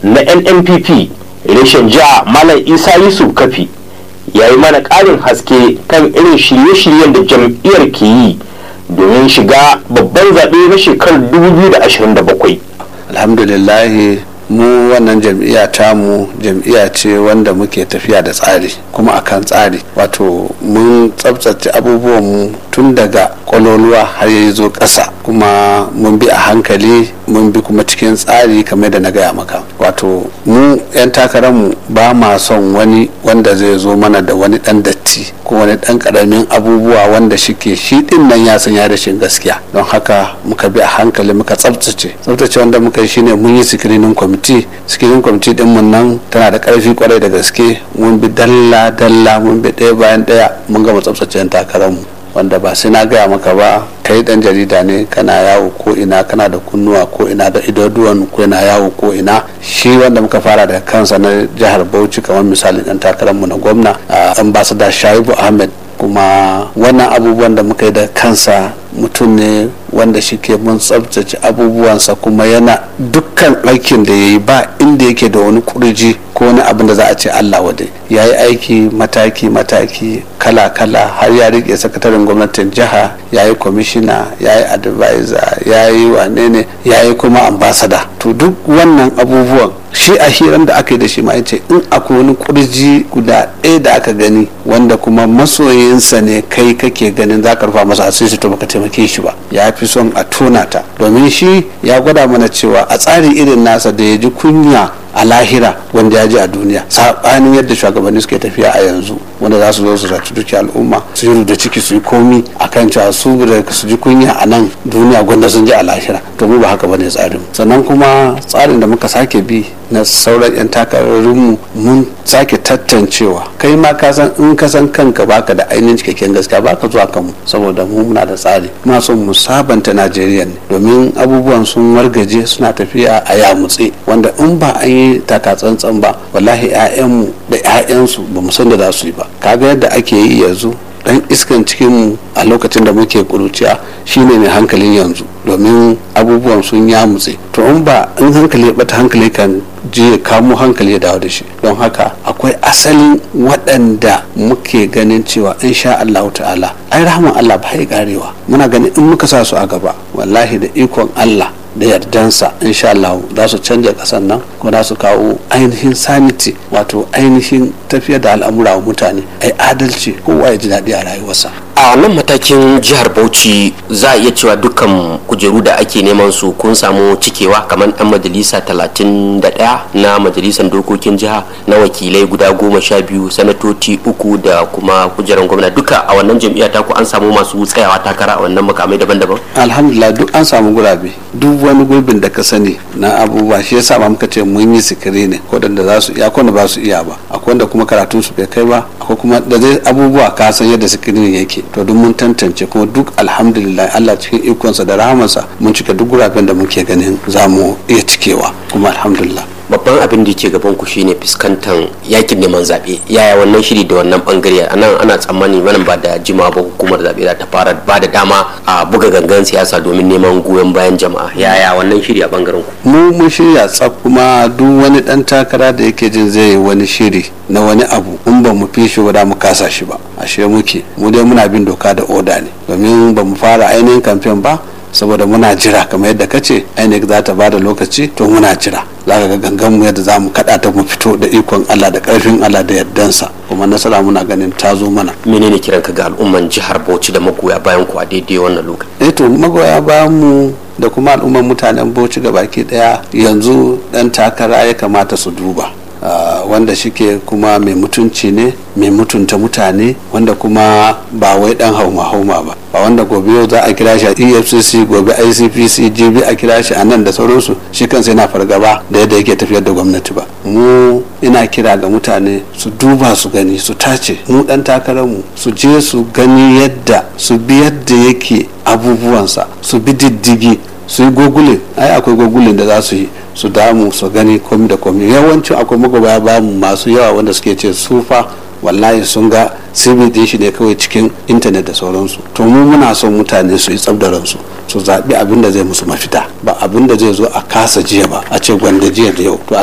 na nnpp reshen jiha malam isa yusuf kafi ya yi mana ƙarin haske kan irin shirye-shiryen da jam'iyyar ke yi domin shiga babban zaɓe na shekarar 2027 alhamdulillahi mu wannan jam'iyya tamu jam'iyya ce wanda muke tafiya da tsari kuma akan tsari wato mun tsabtace abubuwanmu tun daga kwaloluwa har ya zo ƙasa kuma mun bi a hankali mun bi kuma cikin tsari kamar da na gaya maka wato mu 'yan takararmu ba ma son wani wanda zai zo mana da wani ɗan datti ko wani ɗan ƙaramin abubuwa wanda shike shi ɗin nan ya san ya rashin gaskiya don haka muka bi a hankali muka tsabtace tsabtace wanda muka yi shine mun yi sikirinin kwamiti sikirinin kwamiti ɗin mun nan tana da ƙarfi kwarai da gaske mun bi dalla dalla mun bi ɗaya bayan ɗaya mun gama tsabtace 'yan takararmu wanda ba sai na gaya maka ba kai dan jarida ne kana yawo ko ina kana da kunnuwa ko ina da idaduwan ko ina yawo ko ina shi wanda muka fara da kansa na jihar bauchi kamar misali dan takararmu na gwamna ambassador shaibu ahmed kuma wannan abubuwan da muka yi da kansa mutum ne wanda shi ke mun tsabtace abubuwansa kuma yana dukkan aikin da ya yi ba inda yake da wani kurji ko wani abin da za a ce Allah wade ya yi aiki mataki-mataki kala-kala har ya rike sakataren gwamnatin jiha ya yi kwamishina ya yi advisor ya yi wane ne ya yi kuma ambasada to duk wannan abubuwan shi a hiran da aka yi da shi ma ce in akwai wani kurji guda ɗaya da aka gani wanda kuma masoyinsa ne kai kake ganin za ka rufa masa asiri to baka taimake shi ba ya fi son a tona ta domin shi ya gwada mana cewa a tsari irin nasa da ya ji kunya a lahira wanda ya ji a duniya saɓanin yadda shugabanni suke tafiya a yanzu wanda za su zo su zaci duki al'umma su yi da ciki su yi komi a kan cewa su da su ji kunya a nan duniya gwanda sun ji a lahira to mu ba haka bane tsarin sannan kuma tsarin da muka sake bi na sauran 'yan takararinmu mun sake tattancewa kai ma ka san in ka san kanka baka da ainihin cikakken gaskiya baka zuwa kanmu saboda mu muna da tsari muna son mu sabanta najeriya ne domin abubuwan sun wargaje suna tafiya a yamutse wanda in ba an yi taka tsantsan ba wallahi 'ya'yanmu da 'ya'yansu ba mu san da za su yi ba kaga yadda ake yi yanzu dan iskan cikinmu a lokacin da muke kuruciya shine mai hankalin yanzu domin abubuwan sun ya mutse to in ba in hankali ya bata hankali kan je ya kamo hankali ya dawo da shi don haka akwai asalin waɗanda muke ganin cewa in sha Allah ta'ala ai rahman Allah ba ya karewa muna ganin in muka sa su a gaba wallahi da ikon Allah da yardansa insha Allah za su canja kasan nan kuma za su kawo ainihin sanity wato ainihin tafiyar da al'amura wa mutane ai adalci kowa ya ji daɗi a rayuwarsa a nan matakin jihar bauchi za a iya cewa dukkan kujeru da ake neman su kun samu cikewa kamar dan majalisa 31 na majalisar dokokin jiha na wakilai guda goma sha biyu sanatoci uku da kuma kujerar gwamna duka a wannan jam'iyya ta ku an samu masu tsayawa takara a wannan makamai daban-daban alhamdulillah duk an samu gurabe duk wani gurbin da ka sani na abubuwa shi yasa ma muka ce mun yi sikiri ne ko da za su iya ko da ba su iya ba akwai wanda kuma karatun su bai kai ba akwai kuma da zai abubuwa ka san yadda sikirin yake to duk mun tantance kuma duk alhamdulillah Allah cikin ikonsa da rahamarsa mun cika duk guraben da muke ganin za mu iya cikewa kuma alhamdulillah babban abin da ke gaban ku shine fuskantar yakin neman zaɓe yaya wannan shiri da wannan bangare a nan ana tsammani wannan ba da jima ba hukumar zaɓe za ta fara ba da dama a buga gangan siyasa domin neman goyon bayan jama'a yaya wannan shiri a bangaren ku mu mun shirya tsaf kuma duk wani dan takara da yake jin zai yi wani shiri na wani abu in ba mu fi shi ba mu kasa shi ba ashe muke mu dai muna bin doka da oda ne domin ba mu fara ainihin kamfen ba saboda muna jira kamar yadda ka ce INEC za ta bada lokaci to muna jira za ka ga gangan mu yadda za mu kada ta mu fito da ikon Allah da karfin Allah da yardansa kuma nasara muna ganin ta zo mana menene kiran ka ga al'umman jihar Bauchi da magoya bayan ku a daidai wannan lokaci eh to magoya bayan mu da kuma al'umman mutanen Bauchi ga baki daya yanzu dan takara ya kamata su duba Uh, wanda shike kuma mai mutunci ne mai mutunta mutane wanda kuma ba wai dan hauma hauma ba ba wanda gobe yau za a kira shi a efcc gobe icpc gb a kira shi a nan da sauransu shi kansa yana fargaba da yadda yake tafiyar da gwamnati ba mu ina kira ga mutane su duba su gani su tace mu dan takararmu su je su gani yadda su bi yadda yake abubuwansa su bi diddigi su yi gogulin ai akwai gogulin da za su yi su damu su gani komi da komi yawancin akwai magabaya ba mu masu yawa wanda suke ce sufa wallahi sun ga sirri din shi ne kawai cikin intanet da sauransu to mu muna son mutane su yi tsabdaransu su zaɓi abin da zai musu mafita ba abin da zai zo a kasa jiya ba a ce gwanda jiya da yau to